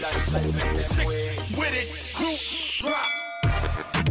With it, group drop.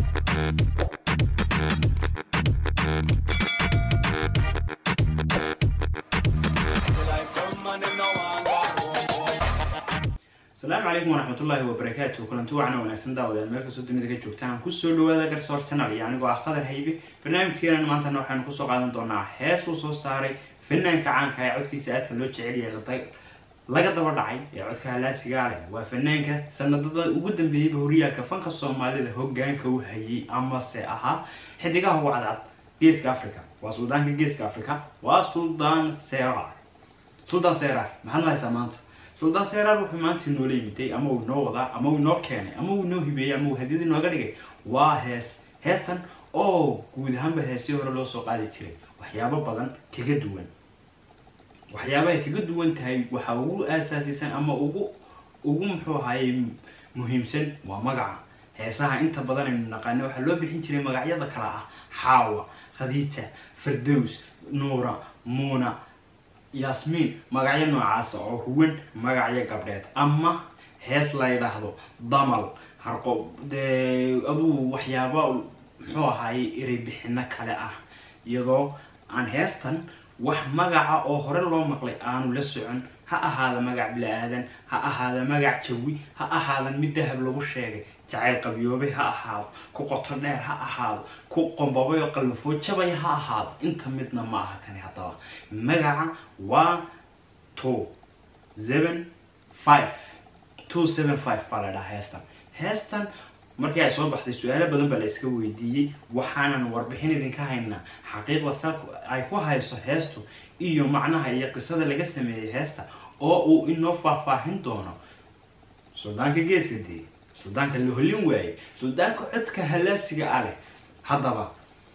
asalaamu calaykum waraxmatullaahi wabarakaatu kulanti wacan wanaagsan daawadeen meel kastoo dunida ka joogtaan kusoo dhawaada garsoor channel iyo anigoo ah qadar haybe barnaamijkeenan maantana waxaynu kusoo qaadan doonaa hees uu soo saaray fanaanka caanka ee codkiisa aadka loo jecel yahay laga daba dhacay ee codka halaasigaa leh waa fanaanka sanadada ugu dambeeyeyba horyaalka fanka soomaalida hogaanka u hayay amase ahaa xidigaha ugu cadcad geeska africa waa suldaanka geeska africa waa suldaan serar suldaan serar maxaad lahaysaa maanta suldaan serar wuxuu maanta inoola yimiday ama uu inoo wadaa ama uu inoo keenay ama uu inoo hibeeyey ama uu hadiyad inooga dhigay waa hees heestan oo guud ahaanba heesii hore loo soo qaadi jiray waxyaabo badan kaga duwan waxyaabahay kaga duwan tahay waxaa ugu aasaasisan ama ugu ugu muxuu ahaayey muhiimsan waa magaca heesaha inta badan aynu naqaano waxaa loo bixin jiray magacyada kale ah xaawa khadiija fardows nuura muuna yasmiin magacyo noocaasa oo huwan magacyo gabdheed ama hees la yidhaahdo damal harqo dee aduu waxyaaba muxuu ahaayey ereybixino kale ah iyadoo aan heestan wax magaca oo hore loo maqlay aanu la socon ha ahaada magac bila-aadan ha ahaada magac jawi ha ahaadan mid dahab lagu sheegay jacayl qabyoobay ha ahaado ku qoto dheer ha ahaado ku qombabay oo qallafoo jabay ha ahaado inta midna ma aha kani haddaba magaca waa two seven five two seven five baa la dhahaa heestan heestan markii ay soo baxday su-aalo badan baa la iska weydiiyey waxaanan warbixin idinka haynaa xaqiiqda sa ay ku hayso heestu iyo macnaha iyo qisada laga sameeyey heesta oo uu inoo faahfaahin doono suldaanka geeska dee suldaanka la holin waaye suldaanka codka halaasiga a leh haddaba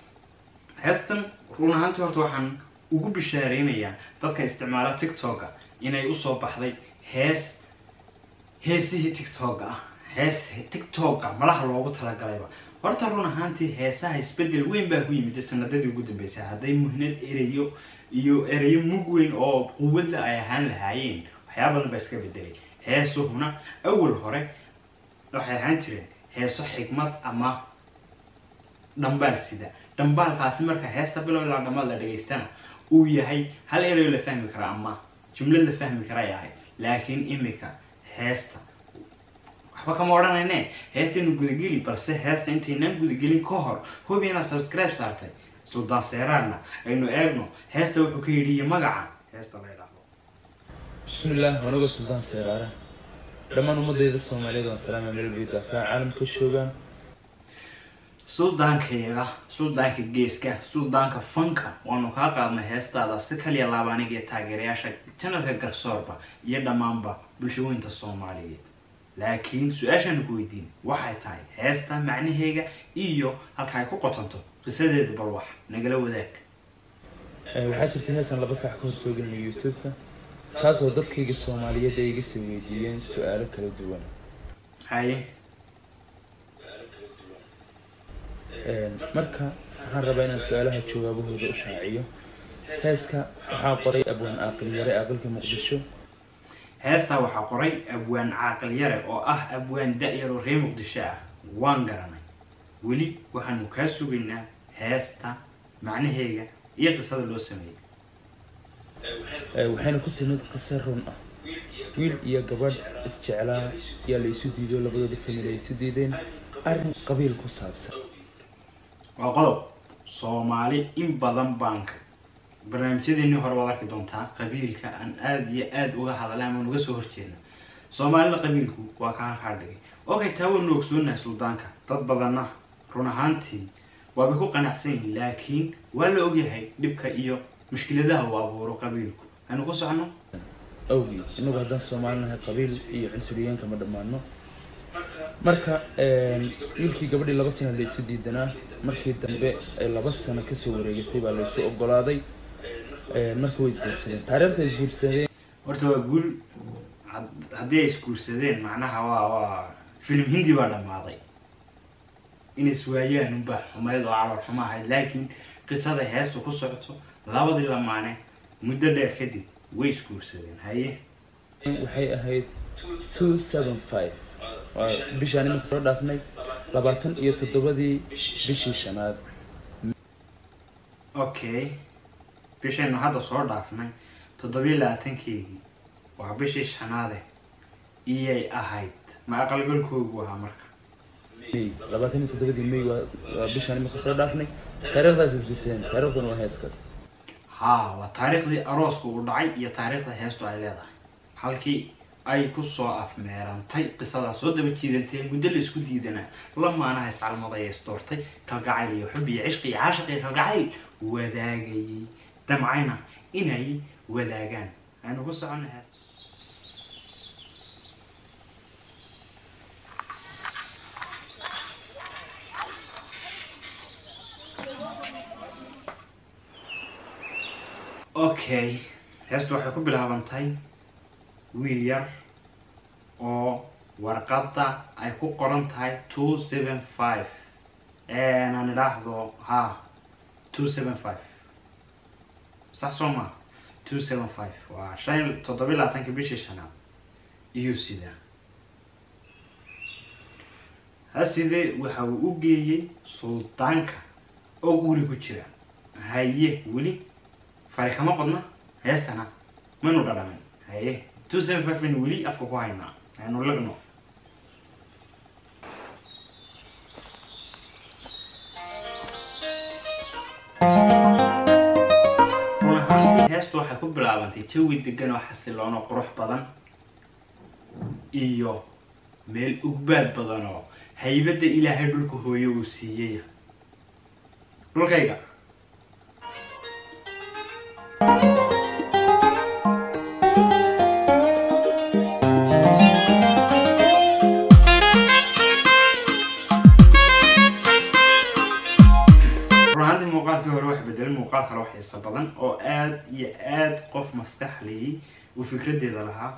heestan run ahaantii horta waxaan ugu bishaareynayaa dadka isticmaala tiktoka inay usoo baxday hees heesihii tiktoka ah hees tiktoka malaha loogu talagalayba horta run ahaantii heesaha isbedel weyn baa ku yimid sanadadii ugu dambeysay hadday muhnad ereyo iyo ereyo mug weyn oo quwadla ay ahaan lahaayeen waxyaaba badan baa iska bedelay heesuhuna awal hore waxay ahaan jireen heeso xigmad ama dhambaal sida dhambaalkaasi marka heesta bilow ilaa dhamaad la dhageystana uu yahay hal ereyo la fahmi kara ama jumlad la fahmi kara ay ahayd laakiin imika heesta waxba kama odhanayne heestaynu gudageli balse heesta intaynaan gudagelin ka hor hubi inaad subscribe saartay suldaan seeraarna aynu eegno heesta wuxuu ka yidhi iyo magaca heesta la yidhaahdo bismillaah wanaga suldaan seeraare dhammaan ummadeyda soomaaliyeed waan salaama meel bay daafaa caalamka joogaan suldaankayaga suldaanka geeska suldaanka fanka waanu kaa qaadnay heestaada si kaliya laaba aniga iyo taageerayaasha janalka garsoorba iyo dhammaanba bulshooyinta soomaaliyeed laakiin su-aashaanu ku weydiin waxay tahay heesta macnaheega iyo halka ay ku qotonto qisadeedu bal wax nagala wadaag waxaa jirta heesan laba sax ka hor soo gelinay youtube-ka taasoo dadkayga soomaaliyeed ay iga soo weydiiyeen su-aalo kala duwan haye marka waxaan rabaa inaan su-aalaha jawaabahooda u shaaciyo heeska waxaa qoray abwaan aaqil yare aqalka muqdisho heestaa waxaa qoray abwaan caaqil yare oo ah abwaan da-yar oo reer muqdisho ah waan garanay weli waxaanu kaa sugaynaa heesta macnaheega iyo qisada loo sameeyey waxayna ku timid qiso run ah wiil iyo gabadh isjeclaa yaa la isu diido labadooda famil ay isu diideen arrin qabiil ku saabsan waa qodob soomaali in badan baanka barnaamijyadeennii hore waad arki doontaa qabiilka aan aada iyo aada uga hadalay ama uga soo horjeedna soomaalida qabiilku waa ka halkaa dhigay okay taa waynu ogsoonahay suldaanka dad badanna run ahaantii waabay ku qanacsan yihiin laakiin waa la ogyahay dhibka iyo mushkiladaha uu abuuro qabiilku aynu ku socono awgii inagu haddaan soomaali nahay qabiil iyo cunsuriyaanka ma dhammaano marka wiilkii gabadhii laba sano la isu diidanaa markii dambe ay laba sano kasoo wareegatay baa la isu ogolaaday marka way isguursadeen taariikhda isguursadeen horta waa guul had- haddii ay isguursadeen macnaha waa waa filim hindi baa dhammaaday inay iswaayaan unbaa xumayd oo calool xumo ahayd laakiin qisada heestu ku socoto labadii lamaane muddo dheer kadib way isguursadeen haye waxay ahayd two seven five waa bishaan iminka soo dhaafnay labaatan iyo toddobadii bishii shanaad okay bishaynu hadda soo dhaafnay toddobiyo labaatankeygii waa bishii shanaade iyay ahayd ma aqalgalkoogu ahaa marka may labaatan iyo toddobadii may waa waa bishaan iminka soo dhaafnay taariikhdaas isbiseen taariikhdan waa heeskaas haa waa taariikhdii arooska uu dhacay iyo taariikhda heestu ay leedahay halkii ay kusoo afmeerantay qisadaas soo daba jiidantay muddo la isku diidanaa lamaanaha iscalmaday ee isdoortay kalgacayl iyo xub iyo cishqi iyo caashiq iyo kalgacayl wadaagayay damcayna inay wadaagaan aynu ku soconna hees okay heestu waxay ku bilaabantay wiil yar oo warqadda ay ku qoran tahay two seven five aan idhaahdo ha two seven five sax soo maa two seven five waa shan toddobiyo labaatanka bishii shanaad iyo sida haside waxa uu u geeyey suldaanka oo guri ku jira haye weli fari kama qodna heestana maynu dhadhamin haye two seven five aynu weli afka ku haynaa aynu lagno run ahaantii heestu waxay ku bilaabantay jawi degan oo xasiloon oo qurux badan iyo meel ugbaad badan oo haybadda ilaahay dhulka hooye uu siiyey dhulkayga run ahaantii muuqaalkii hore wax bedelay muuqaal kale wax xiiso badan oo aad iyo aad qof maskaxliyey uu fikradeeda lahaa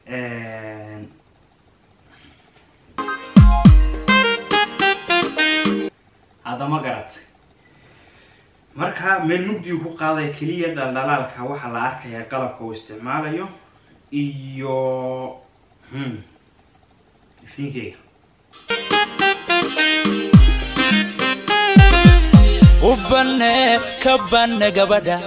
haddama garatay marka meel mugdigu ku qaadaya keliya dhaldhalaalka waxaa la arkayaa qalabka uu isticmaalayo iyo hmm, iftiinkeyga u banne ka banne gabadha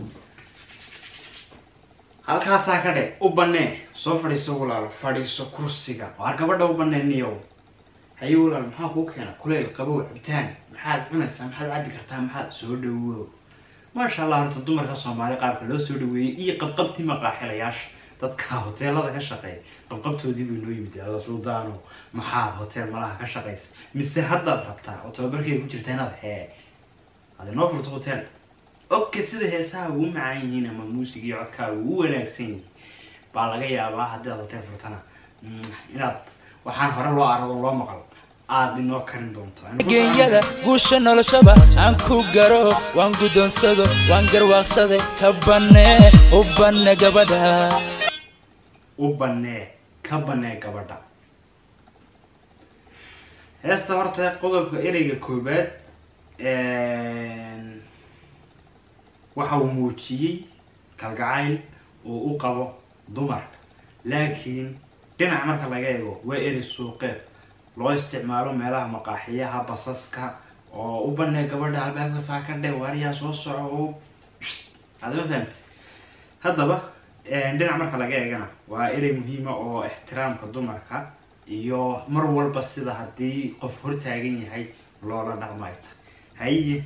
halkaasaa ka dhe u banee soo fadhiiso walaalo fadhiiso kursiga waar gabadha u baneeniyow haye walaal maxaa kuu keena kuleyl qabow cabitaan maxaad cunaysaa maxaad cabbi kartaa maxaad soo dhawow maasha allah horta dumarka soomaali qaabka loo soo dhaweeyey iyo qabqabtii maqaaxilayaasha dadka hoteelada ka shaqeeya qabqabtoodii buu noo yimid ada suldaano maxaad hotel malaha ka shaqaysa mise haddaad rabtaa oo tababarkeeda ku jirta inaad hee aad inoo furto hotel okay sida heesaha ugu macaan yihiin ama muusiga iyo codkaa ugu wanaagsan yihiin baa laga yaabaa haddii aad hotel furtana mm, inaad waxaan hore loo arado loo maqal aada inoo karin doonto Aynu ku geeyada guusha noloshaba aan ku garo waan guddoonsado waan garwaaqsaday ka banne u banne gabadha u banee ka banee gabadha heesta horta qodobka ereyga koobaad waxa uu muujiyey kalgacayl uu u qabo dumarka laakiin dhinac marka laga eego waa erey suuqeed loo isticmaalo meelaha maqaaxiyaha basaska oo u banee gabadha albaabka saa ka dhe waariyaa soo soco oo adama fahamti haddaba dhinac marka laga eegana waa erey muhiima oo ixtiraamka dumarka iyo mar walba sida haddii qof hortaagan yahay loola dhaqmayta haye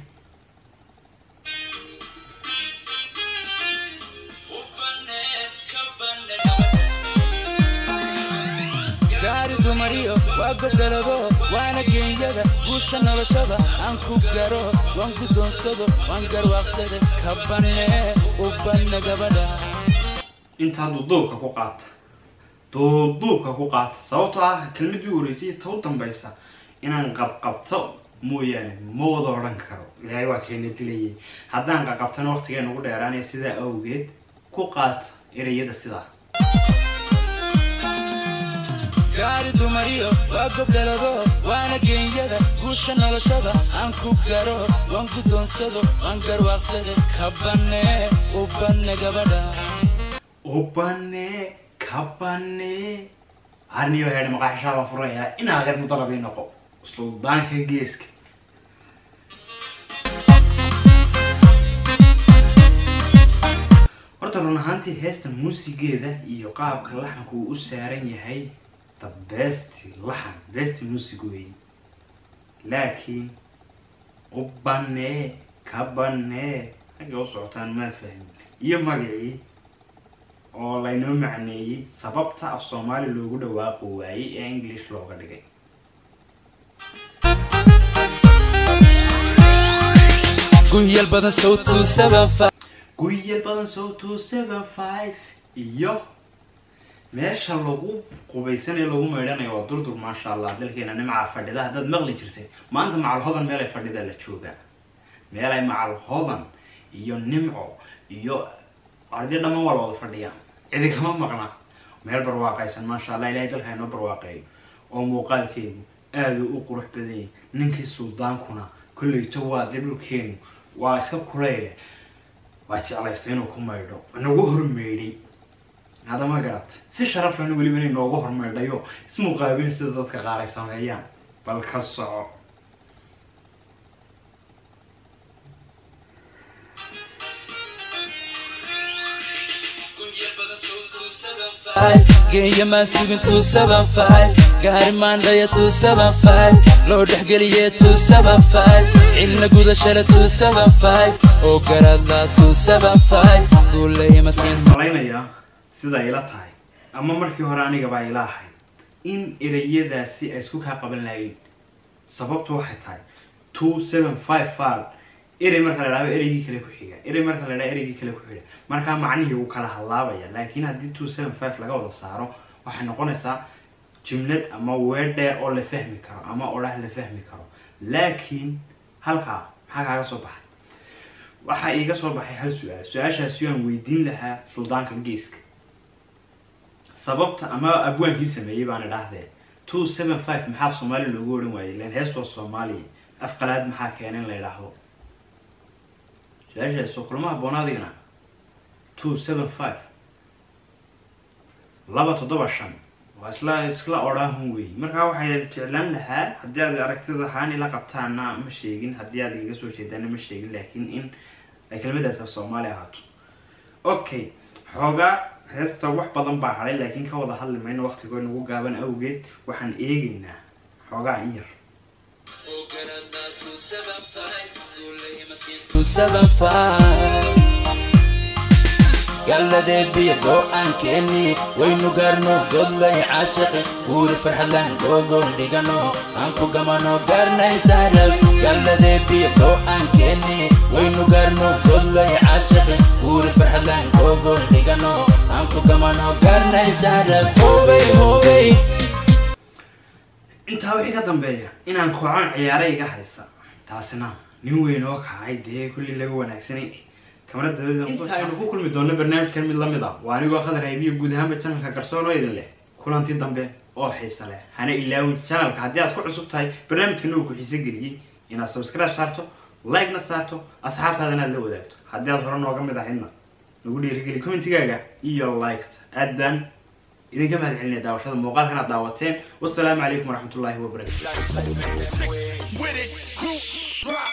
gaari dumariyo waa gobdhalabo waana geeyada guusha noloshaba aan ku garo waan guddoonsado waan garwaaqsaday ka banne u banne gabadha intaa duuduubka ku qaata duuduubka ku qaata sababtoo ah kelmadii horeysay ta u dambaysa inaan qabqabto mooyaane ma wada odhan karo ilaahay waa keena dilayay haddaan qaqabtana waqtigeena ugu dheeraanaya sidaa awgeed ku qaata ereyada sidaa gaari dumariyo waa gobdhalabo waana geeyada guusha noloshaba aan ku garo waan guddoonsado waan garwaaqsaday ka banne u banne gabadha u banee ka banee harniyo heedhe maqaaxishaa baan furayaa inaa reer mudalabii noqo suldaanka geeska horta run ahaantii heesta muusigeeda iyo qaabka laxanku uu u saaran yahay the best laxan best music wey laakiin u banee ka banee xagga u socotaan maa fahmin iyo magacii oo laynoo macneeyey sababta af soomaali loogu dhawaaqo waayey ee english looga dhigay guhyal badan sawtuu sabanfa guyal badan so two seven five iyo meesha lagu qubaysanayo lagu meydhanayo waa durdur maasha allah dalkeena nimcaa fadhida haddaad maqli jirtay maanta macal hodan meel ay fadhida la joogaa meel ay macal hodan iyo nimco iyo ardi dhammaan waa la wada fadhiyaa cidi kama maqna meel barwaaqaysan maasha allah ilahay dalka inoo barwaaqeeyo oo muuqaalkeedu aada u qurux badanyay ninkii suldaankuna kolleyto waa dee dhulkeenu waa iska kuleyle waa jeclaystay inuu ku maydho inagu hormeydhay hadda ma garat si sharaf lana weliba inay noogu hormeydhayo ismuqaabin sida dadka qaar ay sameeyaan bal ka soco geeya maan sugin tuu saban five gaari maandhaya tuu saban five loo dhexgeliye tuu saban five cilna gudashale tuu saban five oo garadla tuu saban five guulayma siin malaynayaa sida ila tahay ama markii hore anigabaa ila ahayd in ereyadaasi ay isku kaa qaban lahayn sababtu waxay tahay two seven five fal erey marka la idhahdo ereygii kale ku xiga erey marka la idhahdo ereygii kale ku xiga markaa macnihii wuu kala hadlaabaya laakiin haddii two seven five laga wada saaro waxay noqonaysaa jumlad ama weer dheer oo la fahmi karo ama odhah la fahmi karo laakiin halkaa maxaa kaaga soo baxay waxaa iiga soo baxay hal su-aal su-aashaasi aan weydiin lahaa suldaanka geeska sababta ama abwaankii sameeyey baan idhaahdee two seven five maxaa soomaali loogu odhan waayey len heestoo soomaaliya afqalaad maxaa keena in la idhaahdo su-aashaas oo kulma habboona adigna two seven five laba toddoba shan waa isla isla odhaahun weey markaa waxay jeclaan lahaa haddii aad aragtida ahaan ila qabtaana ma sheegin haddii aad igaga soo jeedaana ma sheegin laakiin in ay kelmadaas af soomaali ahaato okay xoogaa heesta wax badan baa hadhay laakiin ka wada hadli mayno waqtigoo nagu gaaban awgeed waxaan eegaynaa xoogaa in yar galladee biyo go'aankeenni waynu gaarno godlay caashaqi guuri farxadlan googoon dhigano aan ku gamano gaarnaysaarab galladee biyo go'aankeenni waynu gaarno godlay caashaqi guuri farxadlan googoon dhigano aan ku gamano gaarnaysaarab hobey hobey intaa wixii ka dambeeya inaan koocan ciyaara iga haysa taasina nin weyn oo kacay dee kulli laga wanaagsanay kamara dabadeda inta aynu ku kulmi doonno barnaamijkan mid lamid ah waa anigoo khadar haybiyo guud ahaanba janalka garsoor oo idin leh kulanti dambe oo xiisa leh hana ilaawin janalka haddii aad ku cusub tahay barnaamijkana uu ku xiise geliyey inaad subscribe saarto like-na saarto asxaabtaada inaad la wadaagto haddii aad hore nooga mid ahaydna nagu dhiirigeli commentigaaga iyo liked aad baan idinka mahad celinaya daawashada muuqaalkan aad daawateen wasalaamu calaykum waraxmatullaahi wabarakatu With it, crew, drop.